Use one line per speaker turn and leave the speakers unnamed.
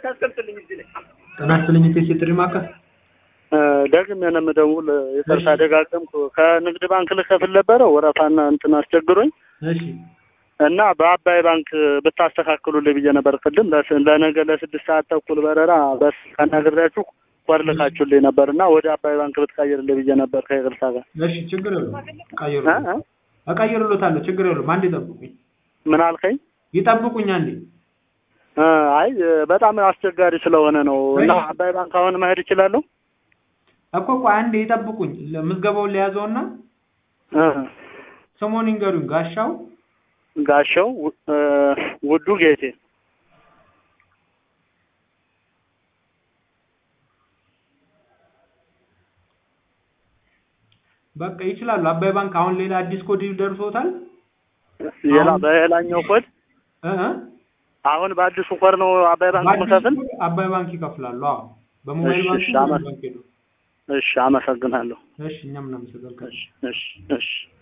ጤና ይስጥልኝ ኢቴስ የጥሪ ማዕከል
ደግም የምደውል ይቅርታ ደጋገምኩ። ከንግድ ባንክ ልከፍል ነበረ ወረፋና እንትን አስቸግሮኝ
እሺ
እና በአባይ ባንክ ብታስተካክሉልኝ ብዬ ነበር። ቅድም ለስ- ለነገ ለስድስት ሰዓት ተኩል በረራ በስ ከነግሬያችሁ ኮድ ልካችሁልኝ ነበር እና ወደ አባይ ባንክ ብትቀይርልኝ ብዬ ነበር ከይቅርታ ጋር
እሺ ችግር የለውም
እ?
እቀይርልዎታለሁ
እ?
እቀይርልዎታለሁ ችግር የለውም አንዴ ይጠብቁኝ
ምን አልከኝ?
ይጠብቁኝ አንዴ
እ፣ አይ በጣም አስቸጋሪ ስለሆነ ነው እና
እሺ።
አባይ ባንክ አሁን መሄድ እችላለሁ?
እኮ ቆይ አንዴ ይጠብቁኝ ምዝገባውን ለያዘውና
እ፣
ስሙን ይንገሩኝ ጋሻው
ጋሻው እ፣ ውዱ ጌቴ
በቃ ይችላሉ አባይ ባንክ አሁን ሌላ አዲስ ኮድ ደርሶታል
ሌላ
አሁን-
በሌላኛው ኮድ
እ እ
አሁን በአዲሱ ኮድ ነው አባይ ባንክ
በአዲስ
መከፍል?
ኮድ አባይ ባንክ ይከፍላሉ አዎ በሞባይል
እሺ፣
ባንክ
እሺ፣ አመ-
ባንክ ሄዱ
እሺ፣ አመሰግናለሁ።
እሺ እኛም እናመሰግናለን
እሺ፣ እሺ፣ እሺ።